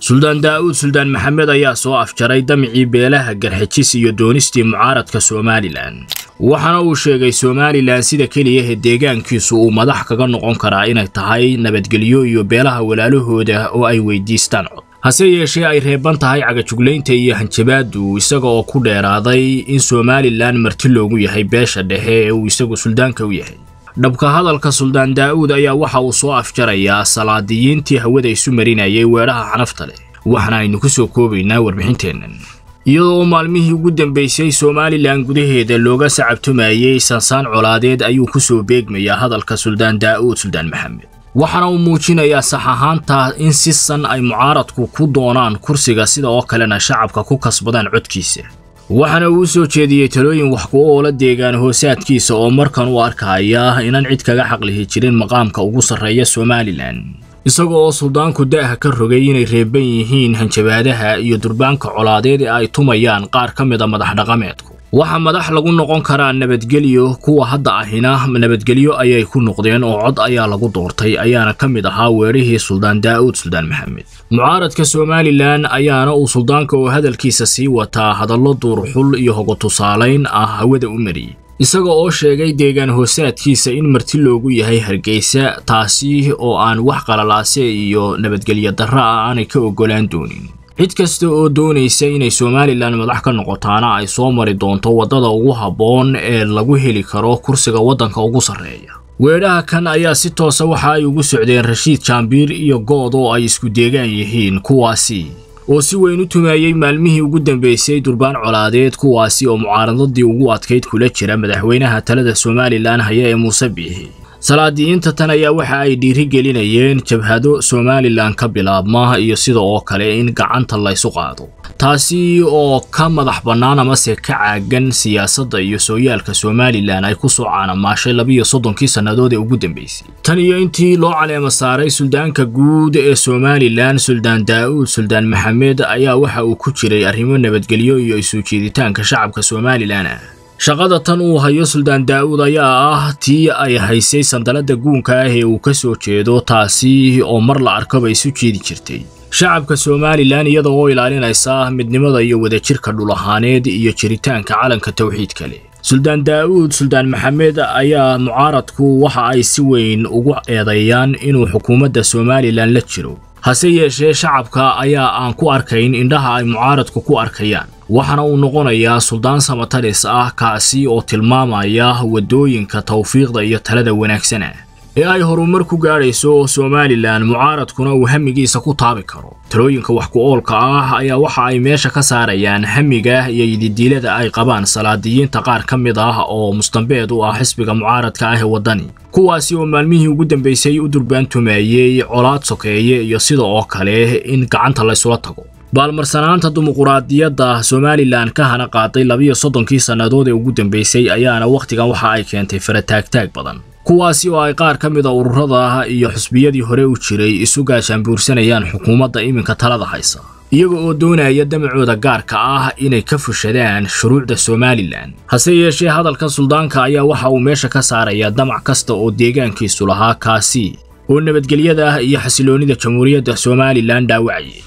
suldaan daa'uud suldaan maxamed ayaa soo afjaray damicii beelaha garxajis iyo doonistii mucaaradka somalilan waxaana uu sheegay somalilan sida keliyahe deegaankiisu uu madax kaga noqon karaa inay tahay nabadgelyo iyo beelaha walaalahooda oo ay weydiistaan cod hase yeeshee ay reeban tahay cagajuglaynta iyo hanjabaadu isaga oo ku dheeraaday in somalilan marti loogu yahay beesha dhexe ee uu isagu suldaanka u yahay dhabka hadalka suldaan daa'uud ayaa waxa uu soo afjarayaa salaadiyiintii hawada isu marinayay weedhaha xanafta leh waxaana aynu ku soo koobaynaa warbixinteennan iyadoo oo maalmihii ugu dambaysay somalilan gudaheeda looga sacabtumayey sansaan colaadeed ayuu ku soo beegmayaa hadalka suldaan daa'uud suldaan maxamed waxaana uu muujinayaa sax ahaanta in si san ay mucaaradku ku doonaan kursiga sida oo kalena shacabka ku kasbadaan codkiisa waxaana uu soo jeediyey talooyin wax ku oola deegaan hoosaadkiisa oo markan u arkaya inaan cid kaga xaqlihi jirin maqaamka ugu sarreeya somalilan isaga oo suldaanku da'ha ka rogay inay reeban yihiin hanjabaadaha iyo durbaanka colaadeed ee ay tumayaan qaar ka mida madax dhaqameedku waxaa madax lagu noqon karaa nabadgelyo kuwa hadda ahina nabadgelyo ayay ku noqdeen oo cod ayaa lagu doortay ayaana ka mid ahaa weerihii suldaan daa'uud suldaan maxamed mucaaradka somalilan ayaana uu suldaanka oo hadalkiisa sii wataa hadallo duurxul iyo hogo tusaalayn ah hawada u mariyey isaga oo sheegay deegaan hoosaadkiisa in marti loogu yahay hargeysa taasi oo aan wax qalalaase iyo nabadgelyo darra ah aanay ka oggolaan doonin cid kasta oo doonaysa inay somalilan madax ka noqotaana ay soo mari doonto waddada ugu habboon ee lagu heli karo kursiga waddanka ugu sarreeya weedhaha kan ayaa si toosa waxa ay ugu socdeen rashiid jaambiir iyo good oo ay isku deegaan yihiin kuwaasi oo si weyn u tumeeyey maalmihii ugu dambaysay durbaan colaadeed kuwaasi oo mucaaradadii ugu adkayd kula jira madaxweynaha talada somalilan haya ee muuse biixi salaadiyiinta tan ayaa waxa ay dhiiri gelinayeen jabhado somalilan ka bilaabma iyo sida oo kale in gacanta laysu qaado taasi oo ka madax bannaan amase ka caagan siyaasadda iyo sooyaalka somalilan ay ku soo caanamaashay labiyo soddonkii sannadood ee ugu dambaysay tan iyo intii loo caleema saaray suldaanka guud ee somalilan suldaan daa'uud suldaan maxamed ayaa waxa uu ku jiray arrimo nabadgelyo iyo isu jiiditaanka shacabka somalilan ah shaqada tan uu hayo suldaan daa'uud ayaa ah tii ay haysay sandalada guunka ah ee uu ka soo jeedo taasi oo mar la arkaba isu jeedi jirtay shacabka somalilan iyada oo ilaalinaysa midnimada iyo wadajirka dhul ahaaneed iyo jiritaanka calanka tawxiidka leh suldaan daa'uud suldaan maxamed ayaa mucaaradku waxa ay si weyn ugu eedeeyaan inuu xukuumadda somalilan la jiro hase yeeshee shacabka ayaa aan ku arkayn indhaha ay mucaaradku ku arkayaan waxaana uu noqonayaa suldaan samatalis ah kaasi oo tilmaamaya waddooyinka tawfiiqda iyo talada wanaagsan ah ee ay horumar ku gaadhayso somalilan mucaaradkuna uu hamigiisa ku taabi karo talooyinka wax ku oolka ah ayaa waxa ay meesha ka saarayaan hamiga iyo ididiilada ay qabaan salaadiyiinta qaar ka mid ah oo mustambeed u ah xisbiga mucaaradka ah ee waddani kuwaasi oo maalmihii ugu dambaysay u durbaantumeeyey colaad sokeeye iyo sida oo kale in gacanta laysula tago baalmarsanaanta dimuquraadiyadda somalilan ka hana qaaday labiyo soddonkii sannadood ee ugu dambaysay ayaana wakhtigan waxa ay keentay farataagtaag badan kuwaasi oo ay qaar ka mid a ururada iyo xusbiyadii hore u jiray isu gaashaanbuursanayaan xukuumadda iminka talada haysa iyaga oo doonaya damacooda gaarka ah inay ka fushadaan shuruucda somalilan hase yeeshee hadalka suldaanka ayaa waxa uu meesha ka saarayaa damac kasta oo deegaankiisu lahaa kaasi oo nabadgelyada iyo xasiloonnida jamhuuriyadda somalilan dhaawacayay